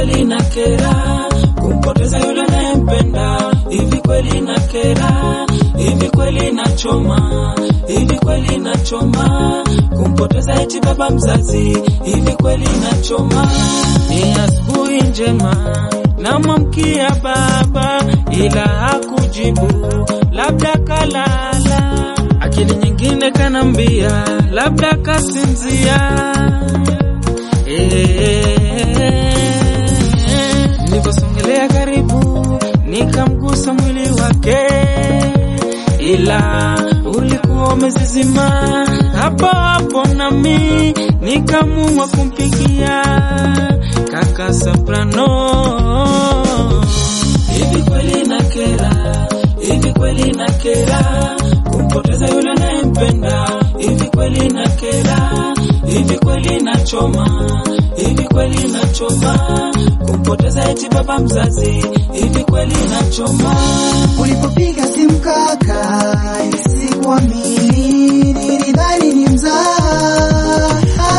kweli na kera kumpoteza yule nayempenda hivi kweli na kera hivi kweli na choma hivi kweli na choma kumpoteza eti baba mzazi hivi kweli na choma ni asubuhi njema namwamkia baba ila hakujibu labda kalala akili nyingine kanambia labda kasinzia nilivyosongelea karibu nikamgusa mwili wake ila ulikuwa umezizima hapo hapo nami nikamua kumpigia kaka soprano hivi kweli na kera hivi kweli na kera kumpoteza yule nayempenda hivi kweli na kera hivi kweli na choma hivi kweli na choma kumpoteza eti baba mzazi hivi kweli na choma Ulipopiga simu kaka, sikuamini, nilidhani ni mzaha.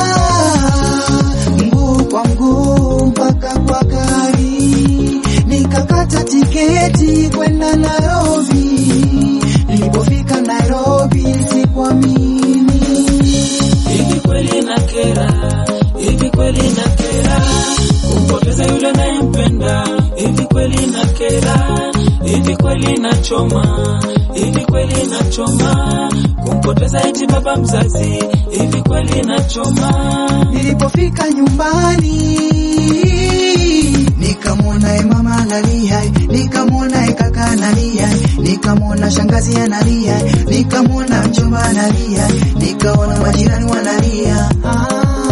Mguu kwa mguu mpaka kwa gari, nikakata tiketi kwenda Nairobi. Nilipofika Nairobi sikuamini. hivi kweli na kera hivi kweli na kera kumpoteza yule nayempenda hivi kweli na kera hivi kweli na choma hivi kweli na choma kumpoteza eti baba mzazi hivi kweli na choma Nilipofika nyumbani nikamwona e mama analia, nikamwona e kaka analia, nikamwona shangazi analia, nikamwona mjomba analia, nikaona majirani wanalia. Ah.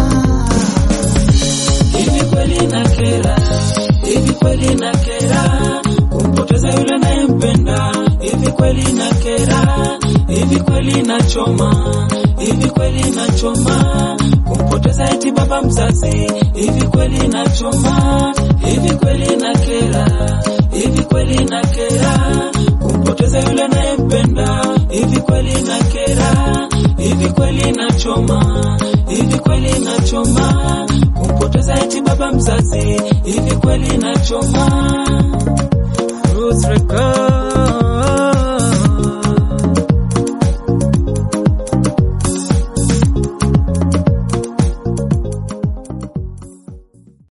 hivi kweli na kera hivi kweli na kera kumpoteza yule nayempenda hivi kweli na kera hivi kweli na choma hivi kweli na choma kumpoteza eti baba mzazi hivi kweli na choma hivi kweli na kera hivi kweli na kera kumpoteza yule nayempenda hivi kweli na kera hivi kweli na choma hivi kweli na choma kumpoteza eti baba mzazi hivi kweli na choma Roots Record